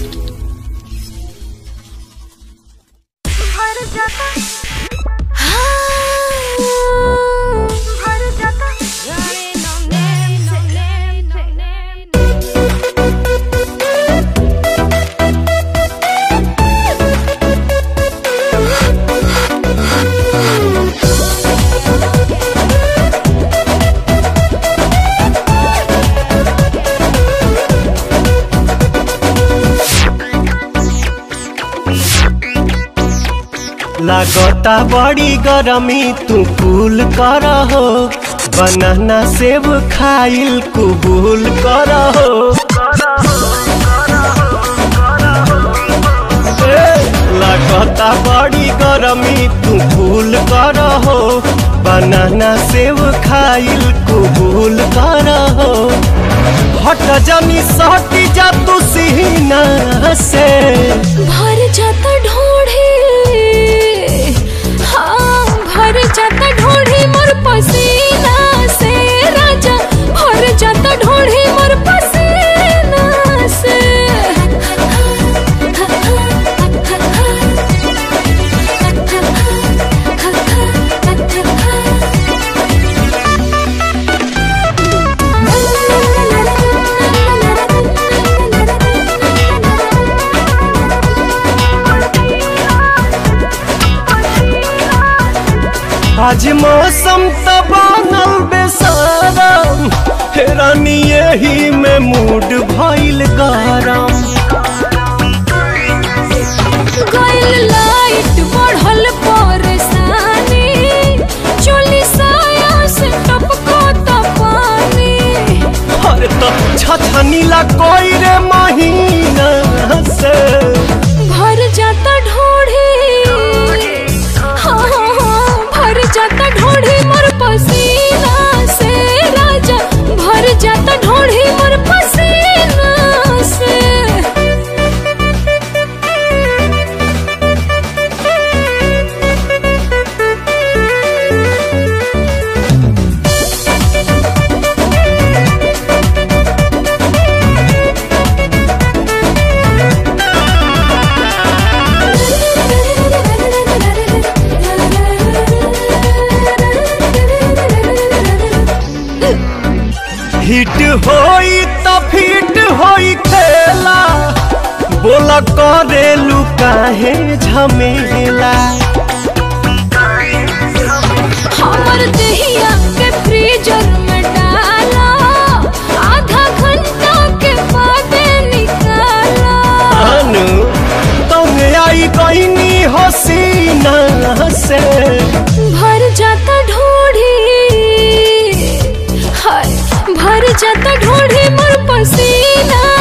लागता बड़ी गरमी तू कूल कर हो बनाना सेब खाइल कुबूल कर हो ए, लागता बड़ी गरमी तू कूल कर हो बनाना सेब खाइल कुबूल कर हो हट जमी सटी जा तू सीना से भर जाता ढोढ़े हाँ भर जाता ढोढ़े मोर पसीना से राजा भर जाता ढोढ़े मोर पसीना से आज मौसम त बनल बेसारम रानी यही में मूड भइल गरम गइल लाइट बढ़ल परेशानी चोली साया से टपको त पानी अरे तो छछनीला कोई रे महीना से भर जाता ढोढ़े हाँ हाँ हाँ भर जाता ढोढ़े मोर पसीना से राजा भर जाता ढोढ़े मोर पसीना से हिट होई त फिट होई खेला बोला करेलू काहे झमेला हमर दहिया के फ्रीजर में डाला आधा घंटा के बाद निकाला अनु तुम आई कहनी हसीना से भर जाता ढोढ़ी हाय भर जाता ढोढ़ी मोर पसीना